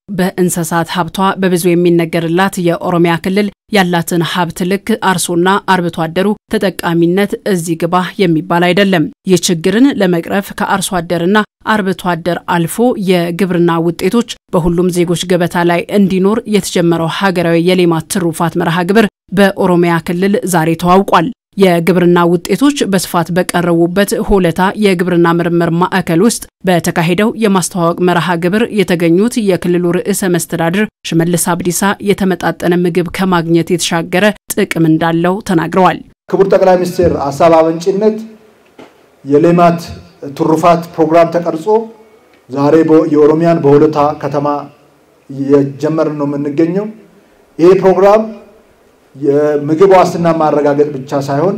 በእንስሳት ሀብቷ በብዙ የሚነገርላት የኦሮሚያ ክልል ያላትን ሀብት ልክ አርሶና አርብቶ አደሩ ተጠቃሚነት እዚህ ግባ የሚባል አይደለም። ይህ ችግርን ለመቅረፍ ከአርሶ አደርና አርብቶ አደር አልፎ የግብርና ውጤቶች በሁሉም ዜጎች ገበታ ላይ እንዲኖር የተጀመረው ሀገራዊ የሌማት ትሩፋት መርሃ ግብር በኦሮሚያ ክልል ዛሬ ተዋውቋል። የግብርና ውጤቶች በስፋት በቀረቡበት ሆለታ የግብርና ምርምር ማዕከል ውስጥ በተካሄደው የማስተዋወቅ መርሃ ግብር የተገኙት የክልሉ ርዕሰ መስተዳድር ሽመልስ አብዲሳ የተመጣጠነ ምግብ ከማግኘት የተሻገረ ጥቅም እንዳለው ተናግረዋል። ክቡር ጠቅላይ ሚኒስትር ሀሳብ አመንጭነት የሌማት ትሩፋት ፕሮግራም ተቀርጾ ዛሬ የኦሮሚያን በሆለታ ከተማ እየጀመርን ነው የምንገኘው። ይህ ፕሮግራም የምግብ ዋስትና ማረጋገጥ ብቻ ሳይሆን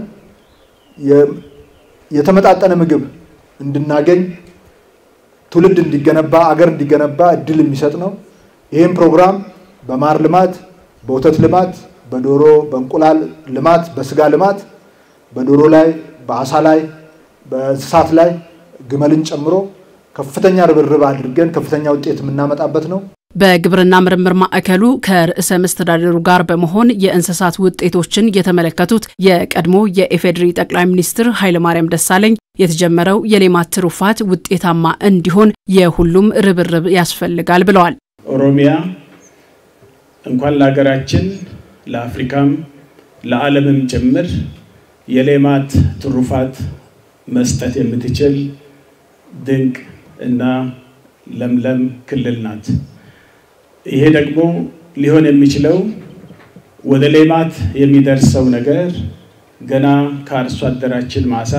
የተመጣጠነ ምግብ እንድናገኝ ትውልድ እንዲገነባ አገር እንዲገነባ እድል የሚሰጥ ነው። ይህም ፕሮግራም በማር ልማት፣ በወተት ልማት፣ በዶሮ በእንቁላል ልማት፣ በስጋ ልማት፣ በዶሮ ላይ፣ በአሳ ላይ፣ በእንስሳት ላይ ግመልን ጨምሮ ከፍተኛ ርብርብ አድርገን ከፍተኛ ውጤት የምናመጣበት ነው። በግብርና ምርምር ማዕከሉ ከርዕሰ መስተዳድሩ ጋር በመሆን የእንስሳት ውጤቶችን የተመለከቱት የቀድሞ የኢፌዴሪ ጠቅላይ ሚኒስትር ኃይለማርያም ደሳለኝ የተጀመረው የሌማት ትሩፋት ውጤታማ እንዲሆን የሁሉም ርብርብ ያስፈልጋል ብለዋል። ኦሮሚያ እንኳን ለሀገራችን ለአፍሪካም ለዓለምም ጭምር የሌማት ትሩፋት መስጠት የምትችል ድንቅ እና ለምለም ክልል ናት። ይሄ ደግሞ ሊሆን የሚችለው ወደ ሌማት የሚደርሰው ነገር ገና ከአርሶ አደራችን ማሳ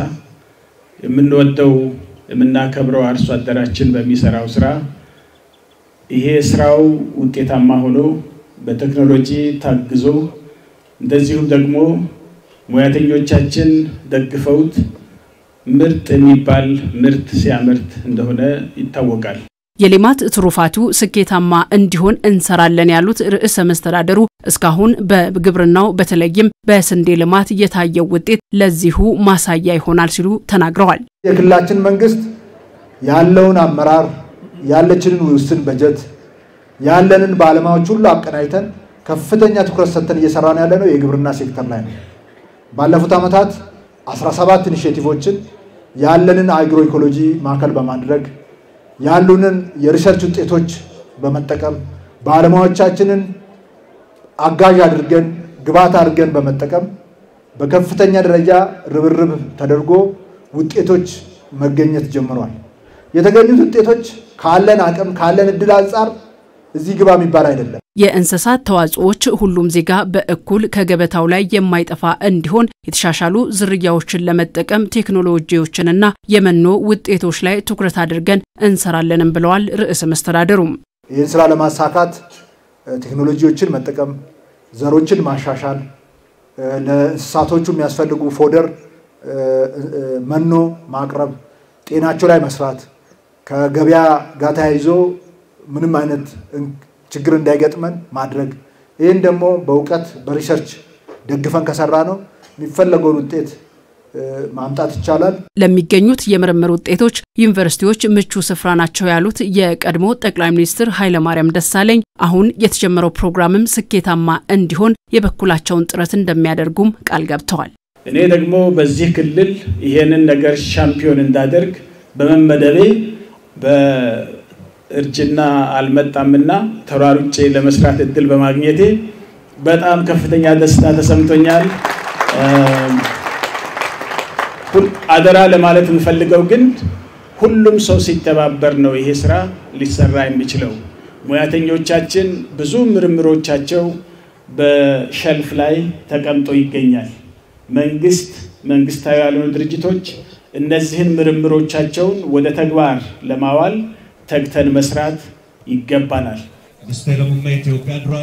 የምንወደው የምናከብረው አርሶ አደራችን በሚሰራው ስራ ይሄ ስራው ውጤታማ ሆኖ በቴክኖሎጂ ታግዞ እንደዚሁም ደግሞ ሙያተኞቻችን ደግፈውት ምርጥ የሚባል ምርት ሲያመርት እንደሆነ ይታወቃል። የሌማት ትሩፋቱ ስኬታማ እንዲሆን እንሰራለን ያሉት ርዕሰ መስተዳደሩ እስካሁን በግብርናው በተለይም በስንዴ ልማት የታየው ውጤት ለዚሁ ማሳያ ይሆናል ሲሉ ተናግረዋል። የክልላችን መንግስት ያለውን አመራር ያለችንን ውስን በጀት ያለንን ባለሙያዎች ሁሉ አቀናጅተን ከፍተኛ ትኩረት ሰጥተን እየሰራን ያለ ነው የግብርና ሴክተር ላይ ነው። ባለፉት ዓመታት 17 ኢኒሼቲቮችን ያለንን አግሮ ኢኮሎጂ ማዕከል በማድረግ ያሉንን የሪሰርች ውጤቶች በመጠቀም ባለሙያዎቻችንን አጋዥ አድርገን ግብዓት አድርገን በመጠቀም በከፍተኛ ደረጃ ርብርብ ተደርጎ ውጤቶች መገኘት ጀምሯል። የተገኙት ውጤቶች ካለን አቅም ካለን እድል አንጻር እዚህ ግባ የሚባል አይደለም። የእንስሳት ተዋጽኦዎች ሁሉም ዜጋ በእኩል ከገበታው ላይ የማይጠፋ እንዲሆን የተሻሻሉ ዝርያዎችን ለመጠቀም ቴክኖሎጂዎችንና የመኖ ውጤቶች ላይ ትኩረት አድርገን እንሰራለንም ብለዋል ርዕሰ መስተዳደሩም። ይህን ስራ ለማሳካት ቴክኖሎጂዎችን መጠቀም፣ ዘሮችን ማሻሻል፣ ለእንስሳቶቹ የሚያስፈልጉ ፎደር፣ መኖ ማቅረብ፣ ጤናቸው ላይ መስራት ከገበያ ጋር ተያይዞ ምንም አይነት ችግር እንዳይገጥመን ማድረግ ይህን ደግሞ በእውቀት በሪሰርች ደግፈን ከሰራ ነው የሚፈለገውን ውጤት ማምጣት ይቻላል። ለሚገኙት የምርምር ውጤቶች ዩኒቨርሲቲዎች ምቹ ስፍራ ናቸው ያሉት የቀድሞ ጠቅላይ ሚኒስትር ኃይለማርያም ደሳለኝ አሁን የተጀመረው ፕሮግራምም ስኬታማ እንዲሆን የበኩላቸውን ጥረት እንደሚያደርጉም ቃል ገብተዋል። እኔ ደግሞ በዚህ ክልል ይሄንን ነገር ሻምፒዮን እንዳደርግ በመመደቤ እርጅና አልመጣምና ተሯሩጬ ለመስራት እድል በማግኘቴ በጣም ከፍተኛ ደስታ ተሰምቶኛል። አደራ ለማለት የምፈልገው ግን ሁሉም ሰው ሲተባበር ነው ይሄ ስራ ሊሰራ የሚችለው። ሙያተኞቻችን ብዙ ምርምሮቻቸው በሸልፍ ላይ ተቀምጦ ይገኛል። መንግስት፣ መንግስታዊ ያልሆኑ ድርጅቶች እነዚህን ምርምሮቻቸውን ወደ ተግባር ለማዋል ተግተን መስራት ይገባናል።